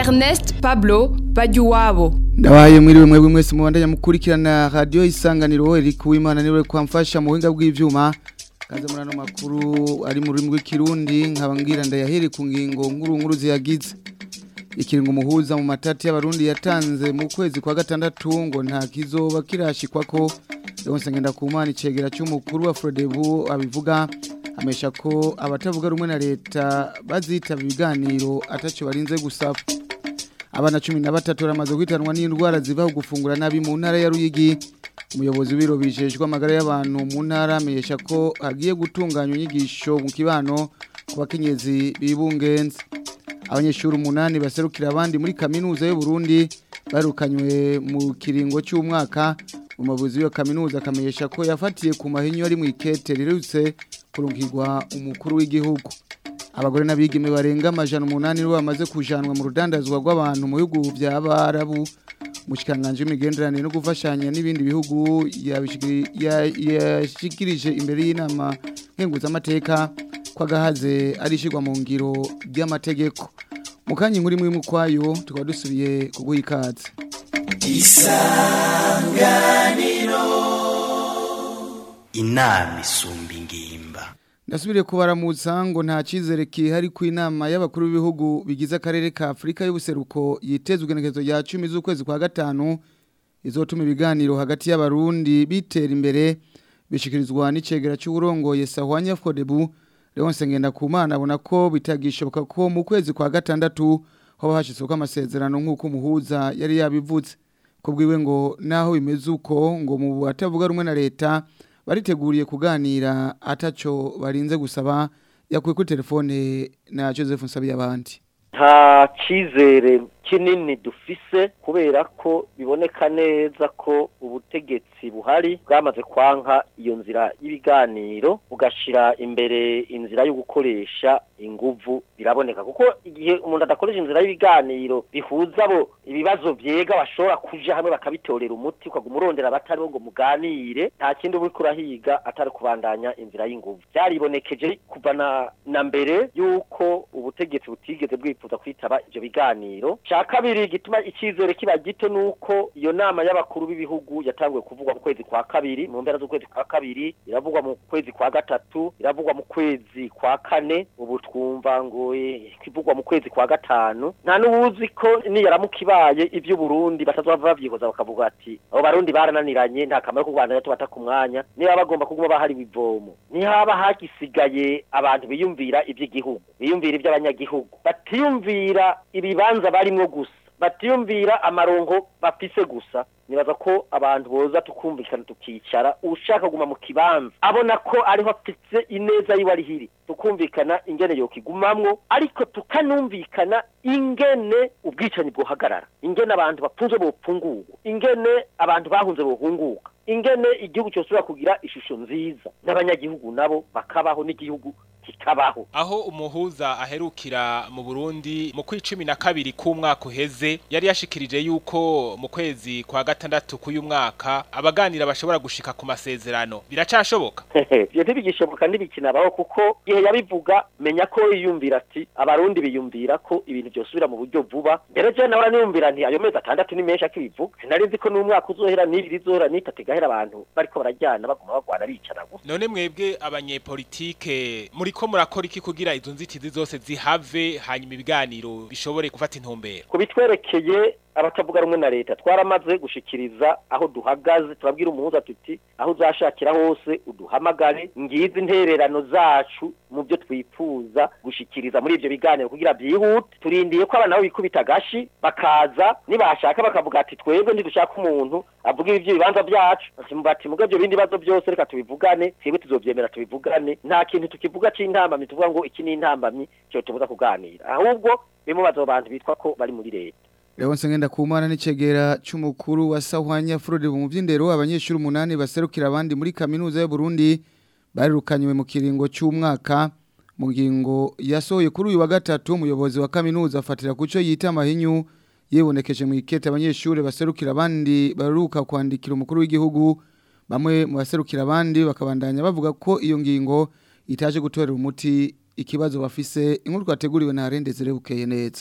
Ernest Pablo Bajuwabo Ndabaye mwiriwe mwebwe mwese mubandanya mukurikirana radio isanganiro eri kuwimana niwe kwamfasha mu buhinga bw'ivyuma kaze murano makuru ari mu rurimi rw'ikirundi nkabambwira ndayahere ku ngingo nkuru nkuru ziyagize ikiringo muhuza mu matati y'abarundi yatanze mu kwezi kwa gatandatu ngo nta kizoba kirashikwa ko Leonce Ngendakumana icegera cy'umukuru wa Frodebu abivuga amesha ko abatavuga rumwe na leta bazitaba ibiganiro ataco barinze gusaba abana cumi na batatu baramaze kwitanwa n'indwara ziva gufungura nabi mu ntara ya Ruyigi umuyobozi w'ibiro bijejwe amagara y'abantu mu ntara amenyesha ko hagiye gutunganywa inyigisho mu kibano ku bakenyezi bibungenze abanyeshuri umunani baserukira abandi muri kaminuza y'u Burundi barukanywe mu kiringo cy'umwaka umuyobozi w'iyo kaminuza akamenyesha ko yafatiye ku mahinyu ari mu ikete rirutse kurungirwa umukuru w'igihugu abagore n'abigeme barenga amajana umunani nibo bamaze kujanwa mu rudandazwa rw'abantu mu bihugu bya Barabu mushikanganje w'imigenderanire no gufashanya n'ibindi bihugu yashikirije imbere y'inama nkenguzamateka ko agahaze arishirwa mu ngiro ry'amategeko mu kanya inkuru imwe kwayo tukaba dusubiye kuguha ikaze isanganiro inama isumba ingimba Ndasubire kubaramutsa ngo nta cizere kihari ku inama y'abakuru b'ibihugu bigize akarere ka Afrika y'ubuseruko yitezwe igenekerezo rya 10 z'ukwezi kwa gatanu izotuma ibiganiro hagati y'abarundi bitera imbere bishikirizwa n'icegera cy'uburongoye Sahwanya Frodebu Leonce Ngendakumana abona ko bitagishoboka ko mu kwezi kwa gatandatu ho hashyizwe amasezerano nk'uko umuhuza yari yabivutse kubwiwe ngo naho bimeze uko ngo mu batavuga rumwe na leta bariteguriye kuganira ataco barinze gusaba yakuye kuri telefone na Joseph Nsabi abandi nta cyizere kinini dufise kubera ko biboneka neza ko ubutegetsi buhari bwamaze kwanka iyo nzira y'ibiganiro bugashira imbere inzira yo gukoresha inguvu biraboneka kuko igihe umuntu adakoresha inzira y'ibiganiro bihuza abo ibibazo vyega bashobora kuja hamwe bakabitorera umuti ukaguma urondera abatari bo ngo muganire nta kindi uba urahiga atari kubandanya inzira y'inguvu byaribonekeje kuva na, na mbere yuko ubutegetsi butigeze bwifuza kwitaba ivyo biganiro cya kabiri gituma icyizere kiba gito nuko iyo nama y'abakuru b'ibihugu yatanguye kuvugwa mu kwezi kwa kabiri mu mpera z'ukwezi kwa kabiri iravugwa mu kwezi kwa gatatu iravugwa mu kwezi kwa kane ubu twumva ngo ikivugwa mu kwezi kwa gatanu nta n'ubuzi ko niyaramuka ibaye iby'uburundi batazava bavyihoza bakavuga ati abo barundi barananiranye nta kamaro ko rwanda tubata ku mwanya niba bagomba kuguma bahari ivomo ntihaba hagisigaye abantu biyumvira iby'igihugu biyumvira iby'abanyagihugu batiyumvira ibibanza barimwo gusa batiyumvira amarongo bafise gusa nibaza ko abantu boza tukumvikana tukicara ushaka kuguma mu kibanza abona ko ariho afite ineza yiwe ari hiri tukumvikana ingene yokigumamwo ariko tukanumvikana ingene ubwicanyi bwohagarara ingene abantu bafunze bopfungurwa ingene abantu bahunze bohunguka ingene igihugu cyosubira kugira ishusho nziza n'abanyagihugu nabo bakabaho n'igihugu kikabaho aho umuhuza aherukira mu Burundi mu kwicumi na kabiri k'umwaka uheze yari yashikirije yuko mu kwezi kwa gatandatu k'uyu mwaka abaganira bashobora gushika ku masezerano biracashoboka ivyo ntibigishoboka ntibikinabaho kuko igihe yabivuga menya ko yiyumvira ati abarundi biyumvira ko ibintu vyosubira mu buryo vuba mbere je nahora niyumvira nti ayo mezi atandatu ni menshi akibivuga sinari nzi ko n'umwaka uzohera n'ibiri izohera n'itatu igahera abantu bariko barajyana baguma bagwana bicana gusa none mwebwe abanyepolitike muri ko murakora iki kugira izo nzitizi zose zihave hanyuma ibiganiro bishobore gufata intumbero kubitwerekeye abatavuga rumwe na leta twaramaze gushikiriza aho duhagaze turabwira umuhuza tuti aho uzashakira hose uduhamagare ngizi intererano zacu mu byo twifuza gushikiriza muri ivyo biganiro kugira byihute turindiye ko abana nabo bikubita gashi bakaza nibashaka bakavuga ati twebwe ntidushaka umuntu avuga ivyo bibanza byacu bati muga ivyo bindi bibazo byose reka tubivugane twebwe tuzovyemera tubivugane nta kintu tukivuga c'intambamyi tuvuga ngo iki ni intambamyi cyo tubuza kuganira ahubwo bimubaza abo bantu bitwa ko bari muri leta Leonce Ngendakumana n'icegera cy'umukuru wa Sahwanya Frode mu by'indero abanyeshuri umunani baserukira abandi muri kaminuza y'u Burundi barirukanywe mu kiringo cy'umwaka mu ngingo yasohoye kuri uyu wa gatatu umuyobozi wa kaminuza afatira kuco yita amahinyu yibonekeje mu ikete abanyeshuri baserukira abandi baruka kwandikira umukuru w'igihugu bamwe mu baserukira abandi bakabandanya bavuga ko iyo ngingo itaje gutorera umuti ikibazo bafise inkuru twateguriwe na Arendezere bukeye neza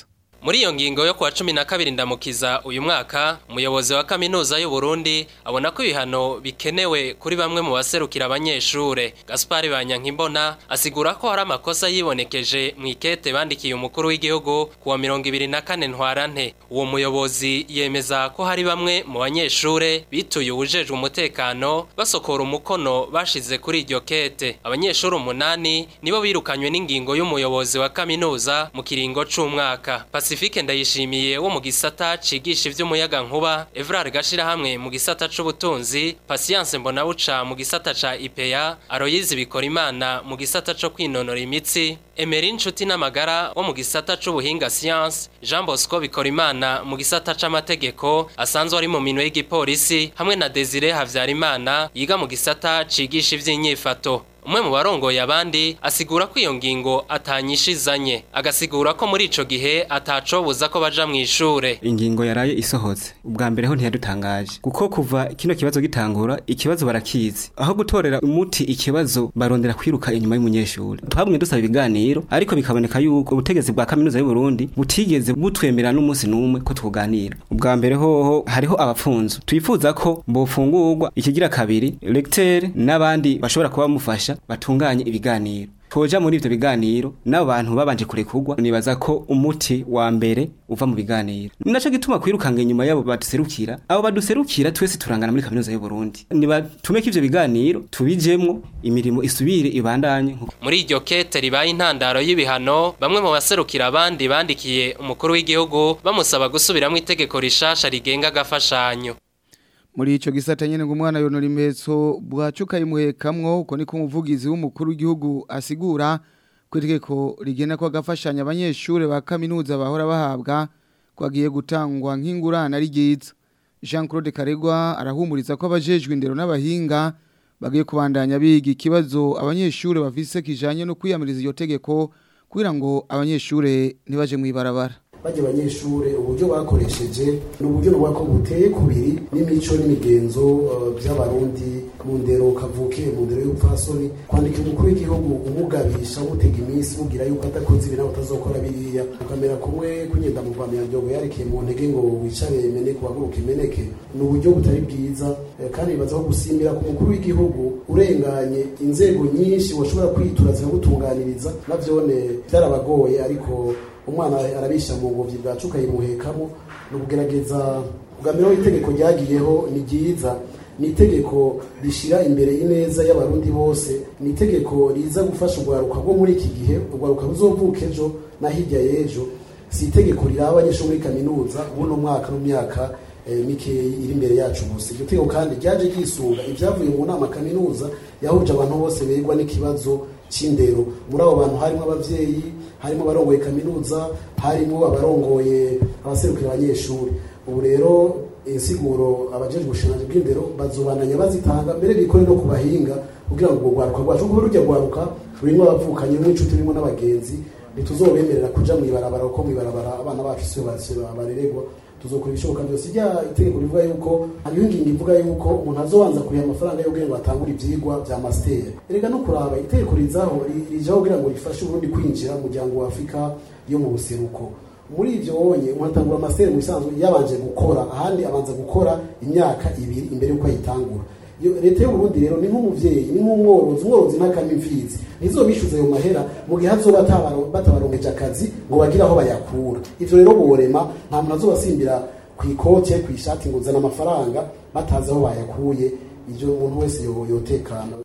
Muri iyo ngingo yo kuwa cumi na kabiri ndamukiza uyu mwaka umuyobozi wa kaminuza y'u Burundi abona ko ibihano bikenewe kuri bamwe mu baserukira abanyeshure Gaspard Banyankimbona asigura ko hari amakosa yibonekeje mu ikete bandikiye umukuru w'igihugu kuwa mirongo ibiri na kane ntwarante uwo muyobozi yemeza ko hari bamwe mu banyeshure bituye uwujejwe umutekano basokora umukono bashize kuri iryo kete abanyeshure umunani nibo birukanywe n'ingingo y'umuyobozi wa kaminuza mu kiringo c'umwaka Pacifique ndayishimiye wo mu gisata cigisha ivy'umuyaga nkuba Evrard Gashirahamwe mu gisata c'ubutunzi Patience Mbonabuca mu gisata ca IPA Aroyizi Bikorimana mu gisata co kwinonora imitsi Emery Nshuti n'amagara wo mu gisata c'ubuhinga science Jean Bosco Bikorimana mu gisata c'amategeko asanzwe ari mu minwe y'igipolisi hamwe na Desire Havyarimana yiga mu gisata cigisha ivy'inyifato umwe mu barongoye abandi asigura ko iyo ngingo atanyishizanye agasigura ko muri ico gihe atacobuza ko baja mu ishure ingingo yaraye isohotse ubwa mbere ho ntiyadutangaje kuko kuva kino kibazo gitangura ikibazo barakizi aho gutorera umuti ikibazo barondera kwiruka inyuma y'umunyeshuri twabumwe dusaba ibiganiro ariko bikaboneka yuko ubutegetsi bwa kaminuza y'u Burundi butigeze butwemera n'umunsi n'umwe ko tuganira ubwa mbere hoho hariho abapfunzo twifuza ko bofungurwa ikigira kabiri lecteur n'abandi bashobora kuba bamufasha batunganye ibiganiro twoja muri ivyo biganiro n'abo bantu babanje kurekurwa nibaza ko umuti wa mbere uva mu biganiro naco gituma kwirukanga inyuma yabo baduserukira abo baduserukira twese turangana muri kaminuza y'u Burundi nibatume ko ivyo biganiro tubijemwo imirimo isubire ibandanye muri iryo kete ribaye intandaro y'ibihano bamwe mu baserukira abandi bandikiye umukuru w'igihugu bamusaba gusubiramwo itegeko rishasha rigenga agafashanyo muri ico gisata nyene ngo umwana yonora impetso bwacuka imuhekamwo uko niko umuvugizi w'umukuru w'igihugu asigura ko itegeko rigena ko agafashanya abanyeshure ba kaminuza bahora bahabwa ko agiye gutangwa nk'ingurane ari ryiza Jean Claude Karegwa arahumuriza ko abajejwe indero n'abahinga bagiye kubandanya biga ikibazo abanyeshure bafise kijanye no kwiyamiriza iyo tegeko kugira ngo abanyeshure ntibaje mw'ibarabara bajya abanyeshure uburyo bakoresheje ni uburyo nuba ko buteye kubiri n'imico n'imigenzo by'abarundi mu ndero kavuke mu ndero y'ubupfasoni kwandika umukuru w'igihugu umugabisha umutega iminsi mubwira yuko adakoze ibi nawe utazokora biriya ukamera kumwe kunyenda mu rwamyandogo yarekeye mu ntege ngo wicare meneke uhaguruke meneke ni uburyo butari bwiza kandi bibaza ko gusimbira ku mukuru w'igihugu urenganye inzego nyinshi washobora kwitura zikagutunganiriza navyone byarabagoye ariko umwana arabisha mu ngobyi bwacuka yimuhekamo ni ukugerageza kugamiraho itegeko ryagiyeho ni ryiza ni itegeko rishyira imbere y'ineza y'abarundi bose ni itegeko riza gufasha urwaruka rwo muri iki gihe urwaruka ruzovuka ejo na hirya y'ejo si itegeko riraba abanyeshuri muri kaminuza buno mwaka n'imyaka mikeyi iri imbere yacu gusa iryo tegeko kandi ryaje ryisunga ibyavuye mu nama kaminuza yahuje abantu bose begwa n'ikibazo cy'indero muri abo bantu harimo ababyeyi harimo abarongoye kaminuza harimo abarongoye abaserukira abanyeshuri ubu rero insiguro abajejwe ubushinganzi bw'indero bazobandanya bazitanga mbere bikore no ku bahinga kugira ngo urwo rwaruka rwacu kuko rujya rwaruka rurimo abavukanye n'inshuti rurimo n'abagenzi ntituzobemerera kuja mw'ibarabara kuko mw'ibarabara abana bacu siyo bareregwa tuzokora ibishoboka byose ijya itegeko rivuga yuko hariho ingingo ivuga yuko umuntu azobanza kuriha amafaranga yo kugira ngo atangure ivyigwa vya master erega no kuraba itegeko rizaho rijaho kugira ngo rifashe uburundi kwinjira mu muryango wa afurika yo mu buseruko muri ivyo wonye umuntu atangura master mu bisanzwe yabanje gukora ahandi abanza gukora imyaka ibiri imbere yuko ayitangura leta y'uburundi rero ni nk'umuvyeyi ni nk'umworozi umworozi ntakama imfizi ntizobishuza ayo mahera mu gihe hazoba batabaronkeje akazi ngo bagire aho bayakura ivyo rero borema nta muntu azobasimbira ku ikote ku ishati ngo uzana amafaranga batazi aho bayakuye ivyo umuntu wese yotekana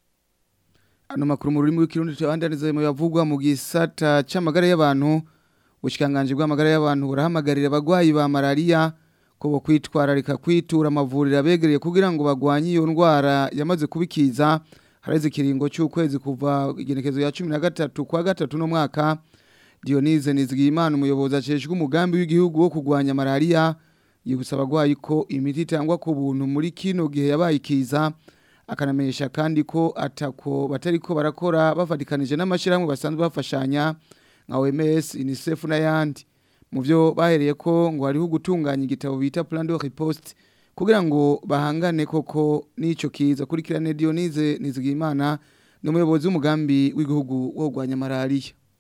ano makuru mu rurimi rw'ikirundi tubandaniza mu yavugwa mu gisata c'amagara y'abantu ubushikanganje bw'amagara y'abantu burahamagarira abagwayi ba malaria ko bo kwitwararika kwitura amavuriro abegereye kugira ngo bagwanye iyo ndwara yamaze kubikiza hareze ikiringo cy'ukwezi kuva igenekezo ya cumi na gatatu kwa gatatu no mwaka Dionise Nizigiyimana umuyobozi aceshwe umugambi w'igihugu wo kurwanya malaria yibutsa abagwayi ko imiti itangwa ku buntu muri kino gihe yabaye ikiza akanamenyesha kandi ko atako batariko barakora bafatikanije n'amashirahamwe basanzwe bafashanya nka OMS UNICEF n'ayandi mu byo bahereye ko ngo hariho gutunganya igitabo bita plan de riposte kugira ngo bahangane koko n'ico kiza kurikirane Dionise Nizigimana ni umuyobozi w'umugambi w'igihugu wo kurwanya malaria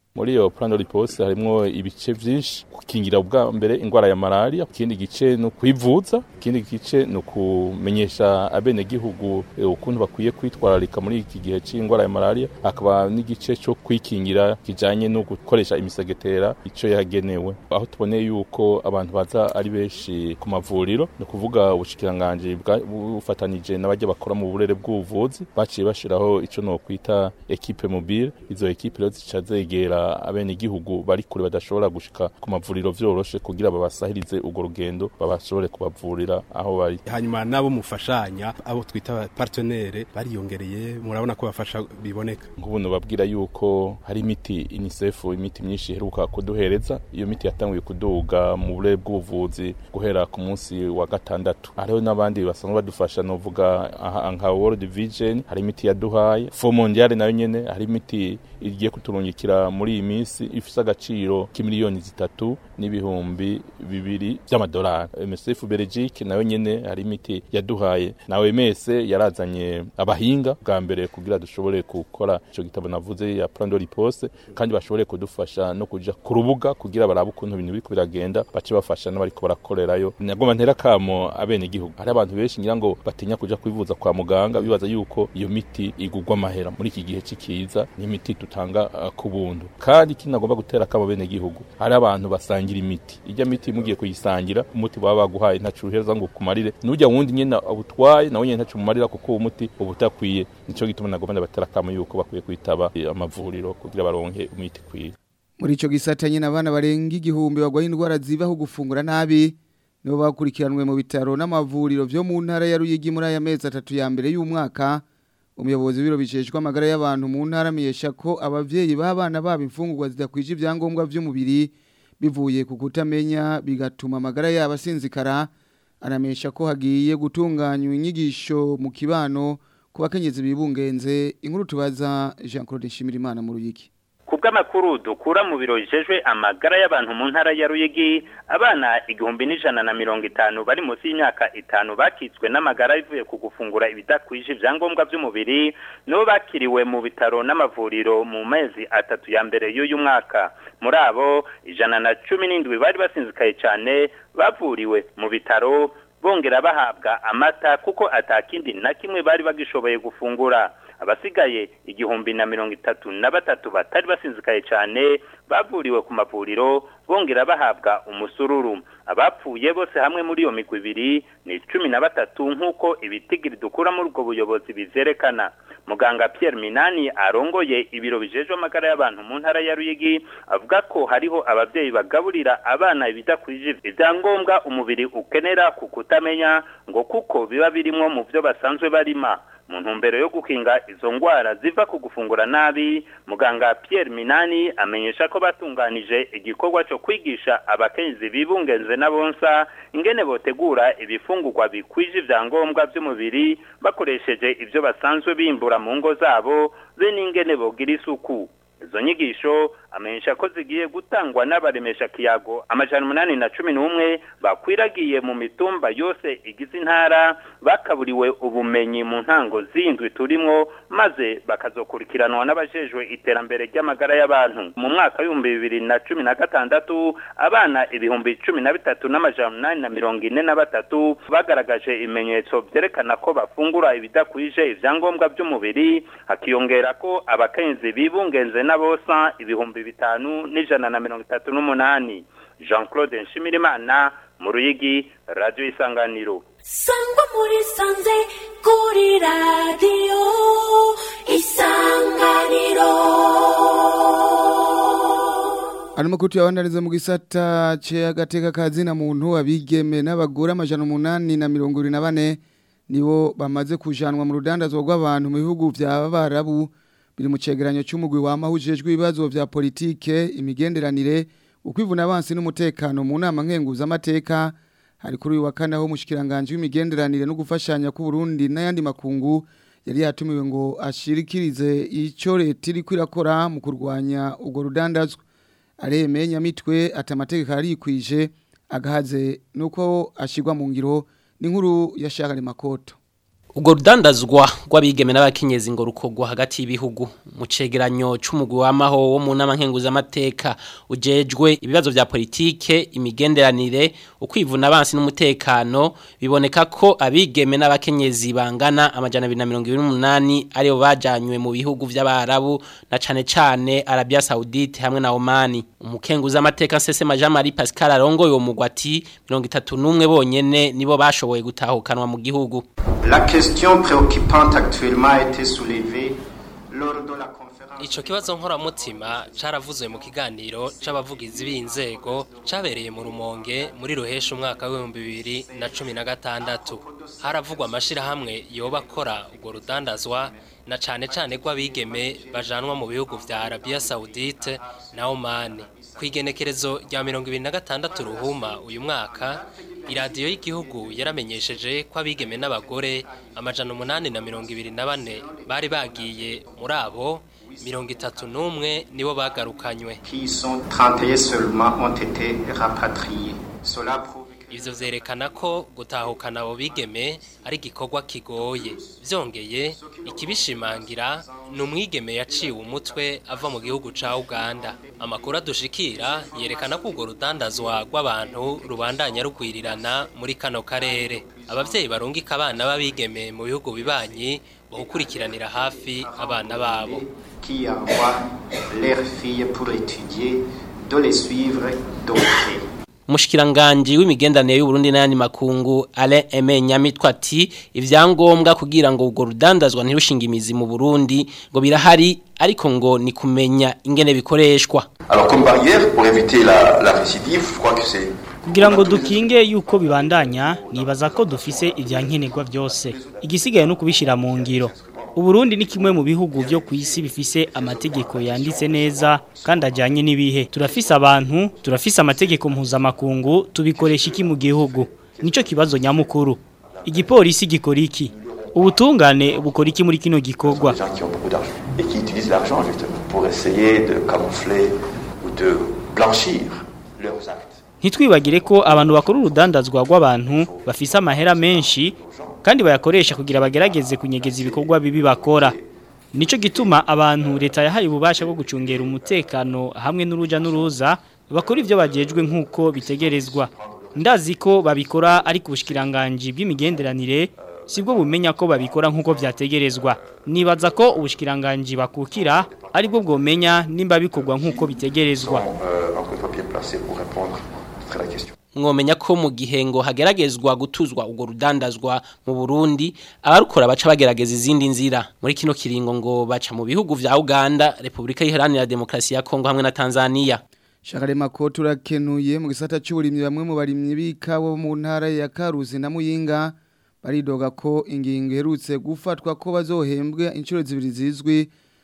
muri iyo plan de riposte harimwo ibice vyinshi gukingira ubwa mbere ingwara ya malaria ikindi gice no kwivuza ikindi gice no kumenyesha abene gihugu ukuntu bakwiye kwitwararika muri iki gihe c'ingwara ya malaria akaba n'igice cyo kwikingira kijanye no gukoresha imisegetera ico yagenewe aho tuboneye yuko abantu baza ari benshi ku mavuriro no kuvuga ubushikiranganje bufatanije n'abajya bakora mu burere bw'ubuvuzi baciye bashiraho ico no kwita equipe mobile izo equipe rero zica zegera abene gihugu bari kure badashobora gushika ku mavuriro vyoroshe kugira babasahirize urwo rugendo babashobore kubavurira aho bari hanyuma nabo mufashanya abo twita partenaire bariyongereye murabona ko bafasha biboneka nk'ubu babwira yuko hari imiti UNICEF imiti myinshi iheruka kuduhereza iyo miti yatanguye kuduga mu burere bw'ubuvuzi guhera ku munsi wa gatandatu hariho n'abandi basanzwe badufasha novuga nka World Vision hari imiti yaduhaye Fo Mondial nayo nyene hari imiti igiye kuturungikira muri iyi minsi ifise agaciro k'imiliyoni zitatu n'ibihumbi bibiri by'amadolari MSF Belgique nayo nyene hari imiti yaduhaye na OMS yarazanye abahinga bwa mbere kugira dushobore gukora ico gitabo navuze ya plan de riposte kandi bashobore kudufasha no kuja ku rubuga kugira barabe ukuntu ibintu biriko biragenda bace bafasha n'abariko barakorerayo nagomba ntera kamo abene gihugu hari abantu benshi ngira ngo batinya kuja kwivuza kwa muganga bibaza yuko iyo miti igugwa amahera muri iki gihe c'ikiza n'imiti dutanga uh, ku buntu kandi kinagomba gutera kamo bene gihugu hari abantu basangira imiti ijya miti mugiye kuyisangira umuti baba baguhaye ntacu uheza ngo kumarire nujya wundi nyene ubutwaye nawe nyene ntacu mumarira kuko uwo muti uba utakwiye nico gituma nagomba ndabatera kamo yuko bakwiye kwitaba amavuriro kugira baronke imiti kwiye muri ico gisata nyine abana barenga igihumbi bagwaye indwara zivaho gufungura nabi nibo bakurikiranwe mu bitaro n'amavuriro vyo mu ntara ya Ruyigi muri aya mezi atatu ya mbere y'umwaka umuyobozi w'ibiro biceshwa amagara y'abantu mu ntara amenyesha ko abavyeyi b'abana babo imfungurwa zidakwije ibyangombwa vy'umubiri bivuye ku kutamenya bigatuma amagara yabo asinzikara anamenyesha ko hagiye gutunganywa inyigisho mu kibano ku bakenyezi bibungenze inkuru tubaza Jean Claude Nshimirimana mu Ruyigi kubw'amakuru dukura mu biro bijejwe amagara y'abantu mu ntara ya Ruyigi abana igihumbi n'ijana na mirongo itanu bari munsi y'imyaka itanu bakitswe n'amagara bivuye ku gufungura ibidakwije ibyangombwa by'umubiri nibo bakiriwe mu bitaro n'amavuriro mu mezi atatu ya mbere y'uyu mwaka muri abo ijana na cumi n'indwi bari basinzikaye cyane bavuriwe mu bitaro bongera bahabwa amata kuko atakindi na kimwe bari bagishoboye gufungura abasigaye igihumbi na mirongo itatu na batatu batari basinzikaye cyane bavuriwe ku mavuriro bongera bahabwa umusururu abapfuye bose hamwe muri iyo migwi ibiri ni cumi na batatu nk'uko ibitigiri dukura muri ubwo buyobozi bizerekana muganga Pierre Minani arongoye ibiro bijejwe amagara y'abantu mu ntara ya Ruyigi avuga ko hariho abavyeyi bagaburira abana ibidakwije ibyangombwa umubiri ukenera ku kutamenya ngo kuko biba birimwo mu byo basanzwe barima mu ntumbero yo gukinga izo ngwara ziva ku gufungura nabi muganga Pierre Minani amenyesha ko batunganije igikorwa cyo kwigisha abakenyezi bibungenze n'abonsa ingene botegura ibifungurwa bikwije ivyangombwa by'umubiri bakoresheje ivyo basanzwe bimbura mu ngo zabo be n'ingene bogira isuku izo nyigisho amenyesha ko zigiye gutangwa n'abaremesha kiyago amajana umunani na cumi n'umwe bakwiragiye mu mitumba yose igize intara bakaburiwe ubumenyi mu ntango zindwi turimwo maze bakazokurikiranwa n'abajejwe iterambere ry'amagara y'abantu mu mwaka w'ibihumbi bibiri na cumi na gatandatu abana ibihumbi cumi na bitatu n'amajana umunani na mirongo ine na batatu bagaragaje ibimenyetso vyerekana ko bafungura ibidakwije ivyangombwa by'umubiri hakiyongera ko abakenyezi bibungenze n'abosa ibihumbi bitanu n'ijana na mirongo itatu n'umunani jean claude nshimirimana mu ruyigi radiyo isanganiro sangwa muri sanze kuri radiyo isanganiro Arimo kutuyabandaniza mu gisata ce agateka kazina muntu abigeme n'abagore amajana umunani na mirongo ibiri na bane nibo bamaze kujanwa mu rudandazwa rw'abantu mu bihugu vya Barabu biri mu cegeranyo cy'umugwi wamahujejwe ibibazo vya politike imigenderanire ukwivuna abansi n'umutekano mu nama nkenguza amateka hari kuri uyu wa kane aho umushikiranganje w'imigenderanire no gufashanya ku Burundi n'ayandi makungu yari yatumiwe ngo ashirikirize ico leta iri kwirakora mu kurwanya ubwo rudandazwa aremeye nyamitwe ati amategeko arikwije agahaze nuko ashigwa mu ngiro n'inkuru ya Shagari Makoto Ubwo rudandazwa rw'abigeme n'abakenyezi ngo rukogwa hagati y'ibihugu mu cegeranyo c'umugwi w'amaho wo mu nama nkenguzamateka ujejwe ibibazo vya politike imigenderanire ukwivuna abansi n'umutekano biboneka ko abigeme n'abakenyezi bangana amajana 228 aribo bajanywe mu bihugu vy'abarabu na cane cane Arabia Saudite hamwe na Oman umukenguzamateka Nsese Jean Marie Pascal arongoye uwo mugwi ati 31 bonyene nibo bashoboye gutahukanwa mu gihugu La question préoccupante actuellement a été soulevée lors de la conférence. Ico kibazo nkoramutima caravuzwe mu kiganiro c'abavugizi b'inzego cabereye mu rumonge muri ruhesha umwaka w'ibihumbi bibiri na cumi na gatandatu haravugwa amashirahamwe yoba akora urwo rudandazwa na cane cane rw'abigeme bajanwa mu bihugu vya Arabia Saudite na Oman kwigenekerezo rya mirongo ibiri na gatandatu ruhuma uyu mwaka iradiyo y'igihugu yaramenyesheje ko abigeme n'abagore amajana umunani na mirongo ibiri na bane bari bagiye muri abo mirongo itatu n'umwe nibo bagarukanywe Qui sont 31 seulement ont été rapatriés. Cela prouve ivyo vyerekana ko gutahukana abo bigeme ari igikorwa kigoye vyongeye ikibishimangira ni umwigeme yaciwe umutwe ava mu gihugu ca uganda amakuru adushikira yerekana ko urwo rudandazwa rw'abantu rubandanya rugwirirana muri kano karere abavyeyi barungika abana b'abigeme mu bihugu bibanyi bahukurikiranira hafi abana babo qui envoient leurs filles pour étudier, de les suivre de près. Mushikiranganje w'imigendanire y'u Burundi n'ayandi makungu Alain Aimé Nyamitwa ati ivyangombwa kugira ngo urwo rudandazwa ntirushinga imizi mu Burundi ngo birahari ariko ngo ni kumenya ingene bikoreshwa Alors comme barrière pour éviter la, la récidive, je crois que c'est kugira ngo dukinge yuko bibandanya nibaza ko dufise ivyankenerwa byose igisigaye no kubishira mu ngiro Uburundi ni kimwe mu bihugu byo ku isi bifise amategeko yanditse neza kandi ajyanye n'ibihe turafise abantu turafise amategeko mpuzamakungu tubikoresha iki mu gihugu nico kibazo nyamukuru igipolisi gikora iki ubutungane bukora iki muri kino gikorwa gens qui ont beaucoup d'argent et qui utilisent l'argent justement pour essayer de camoufler ou de blanchir leurs actes. ntitwibagire ko abantu bakora urudandazwa rw'abantu bafise amahera menshi kandi bayakoresha kugira bagerageze kunyegeza ibikorwa bibi bakora nico gituma abantu leta yahaye ububasha bwo gucungera umutekano hamwe n'uruja n'uruza bakora ivyo bajejwe nk'uko bitegerezwa ndazi ko babikora ari ku bushikiranganje bw'imigenderanire sibwo bumenya ko babikora nk'uko vyategerezwa nibaza ko ubushikiranganje bakukira aribwo bwomenya nimba bikorwa nk'uko bitegerezwa Euh, encore une fois bien placé pour répondre à la question. mwomenya ko mu gihe ngo hageragezwa gutuzwa urwo rudandazwa mu Burundi abarukora baca bagerageza izindi nzira muri kino kiringo ngo baca mu bihugu vya Uganda Republika Iharanira Demokarasi ya Kongo hamwe na Tanzania Shakare mako turakenuye mu gisata cy'uburimyi bamwe mu barimyi b'ikawa mu ntara ya Karuzi na Muyinga baridoga ko ingingo iherutse gufatwa ko bazohembwe inshuro zibiri zizwi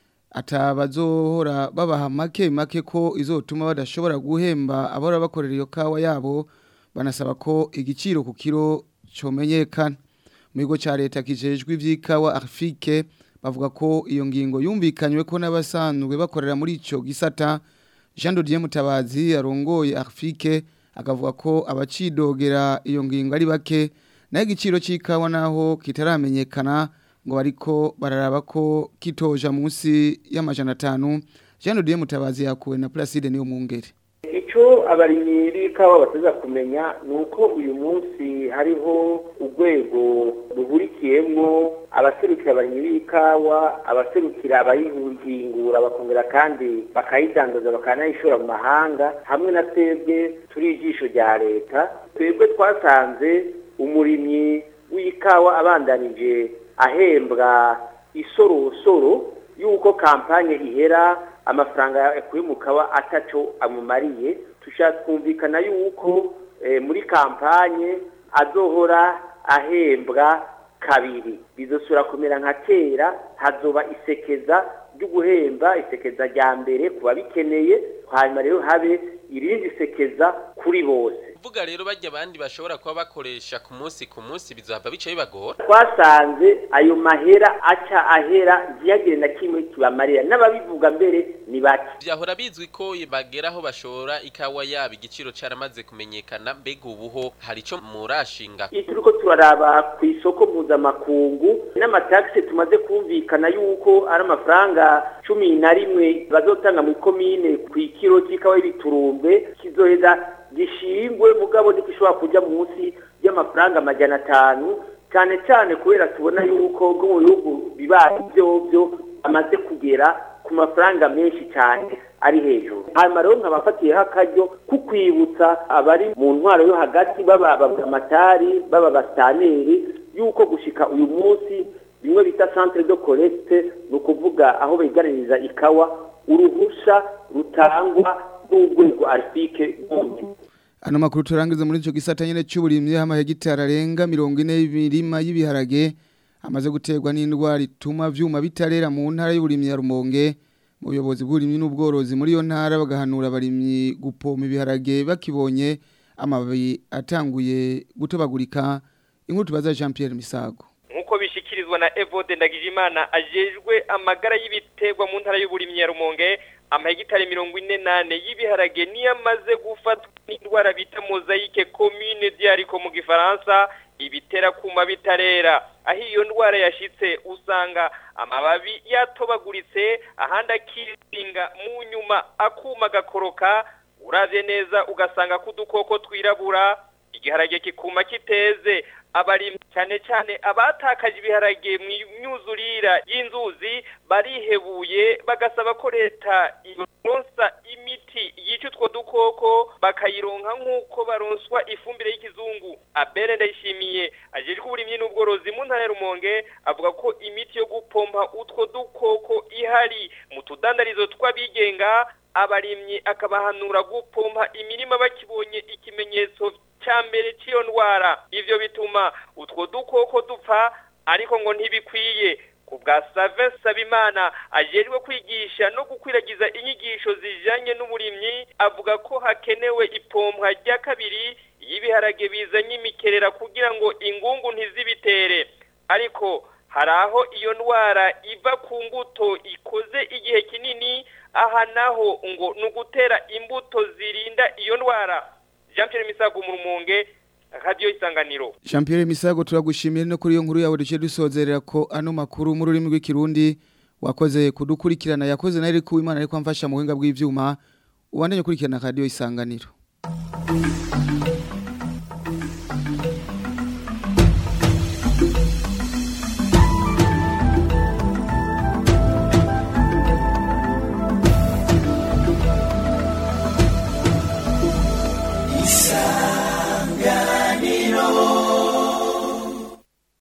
atabazohora babaha make make ko izotuma badashobora guhemba abora bakorera iyo kawa yabo banasaba ko igiciro ku kiro comenyekana mu kigo cya leta kijejwe iby'ikawa afike bavuga ko iyo ngingo yumvikanywe ko n'abasanzwe bakorera muri icyo gisata jean dodier mutabazi arongoye afike akavuga ko abacidogera iyo ngingo ari bake naho igiciro cy'ikawa naho kitaramenyekana ngo bariko bararaba ko kitoja munsi y'amajana atanu jean dodier mutabazi yakuwe na placide niyo mwungere icyo abarimyi b'ikawa bateza kumenya ni uko uyu munsi hariho urwego ruhurikiyemo abaserukira abarimyi b'ikawa abaserukira abayihingura bakongera kandi bakayidandaza bakanayishora mu mahanga hamwe na twebwe turi ijisho rya leta twebwe twasanze umurimyi w'ikawa abandanije ahembwa isorosoro y'uko kampanye ihera amafaranga yakuye mu kawa ataco amumariye twumvikana yuko muri kampanye azohora ahembwa kabiri bizosura kumera nka kera hazoba isekeza ryo guhemba isekeza rya mbere ku babikeneye hanyuma rero habe irindi sekeza kuri bose vuga rero bajya abandi bashobora kuba bakoresha ku munsi ku munsi bizohava bica bibagora twasanze ayo mahera aca ahera ntiyagire na kimwe kibamarira n'ababivuga mbere ni bake byahora bizwi ko bageraho bashora ikawa yabo igiciro caramaze kumenyekana mbega ubuho hari ico murashinga iyo turiko turaraba ku isoko mpuzamakungu n'amatagisi tumaze kumvikana yuko ari amafaranga cumi na rimwe bazotanga mu ikomine ku ikiro c'ikawa y'ibiturumbe kizoheza gishingwe mugabo ntigishobora kuja munsi y'amafaranga amajana atanu cyane cyane kubera tubona yuko bwo mu bihugu bibaye byobyo amaze kugera ku mafaranga menshi cyane ari hejuru hanyuma rero nkabafatiyeho akaryo ko kwibutsa abari mu ntwaro yo hagati baba amatari baba abastaneri yuko gushika uyu munsi bimwe bita centre de collecte ni ukuvuga aho begaraniza ikawa uruhusha rutangwa n'urwego arifike Ano makuru turangiza muri ico gisata nyene cy'uburimye hama hegitari arenga 40 y'ibirima y'ibiharage amaze guterwa n'indwara ituma vyuma bitarera mu ntara y'uburimye ya Rumonge mu buyobozi bw'uburimyi n'ubworozi muri yo ntara bagahanura abarimyi gupoma ibiharage bakibonye amababi atanguye gutobagurika inkuru tubaza Jean Pierre Misago nkuko bishikirizwa na Evode Ndagijimana ajejwe amagara y'ibiterwa mu ntara y'uburimyi ya Rumonge amahegitari mirongo ine nane y'ibiharage niyo amaze gufatwa n'indwara bita mozayike komine diariko mu gifaransa ibitera kuma bitarera aho iyo ndwara yashitse usanga amababi yatobaguritse ahandi akiringa mu nyuma akuma gakoroka uravye neza ugasanga ko udukoko twirabura igiharage kikuma kiteze abarimyi cyane cyane abatakaje ibiharage mu myuzurira y'inzuzi barihebuye bagasaba ko leta ironsa imiti yica utwo dukoko bakayironka nk'uko baronswa ifumbire y'ikizungu abere ndayishimiye ajejwe uburimyi n'ubworozi mu ntara ya rumonge avuga ko imiti yo gupompa utwo dukoko ihari mu tudandarizo tw'abigenga abarimyi akabahanura gupompa imirima bakibonye ikimenyetso cya mbere cy'iyo ndwara ivyo bituma utwo dukoko dupfa ariko ngo ntibikwiye ku bwa Save Sabimana ajejwe kwigisha no gukwiragiza inyigisho zijanye n'uburimyi avuga ko hakenewe ipompwa rya kabiri y'ibiharage bizanye imikerera kugira ngo ingungu ntizibitere ariko hari aho iyo ndwara iva ku mbuto ikoze igihe kinini aha naho ngo ni ugutera imbuto zirinda iyo ndwara jean Pierre Misago mu rumunge radio isanganiro Jean Pierre Misago turagushimiye no kuri iyo nkuru yawe duce dusozerera ko ano makuru mu rurimi rw'ikirundi wakoze kudukurikirana yakoze na Eric Uwimana ariko amfasha mu buhinga bw'ivyuma ubandanye kurikirana radio isanganiro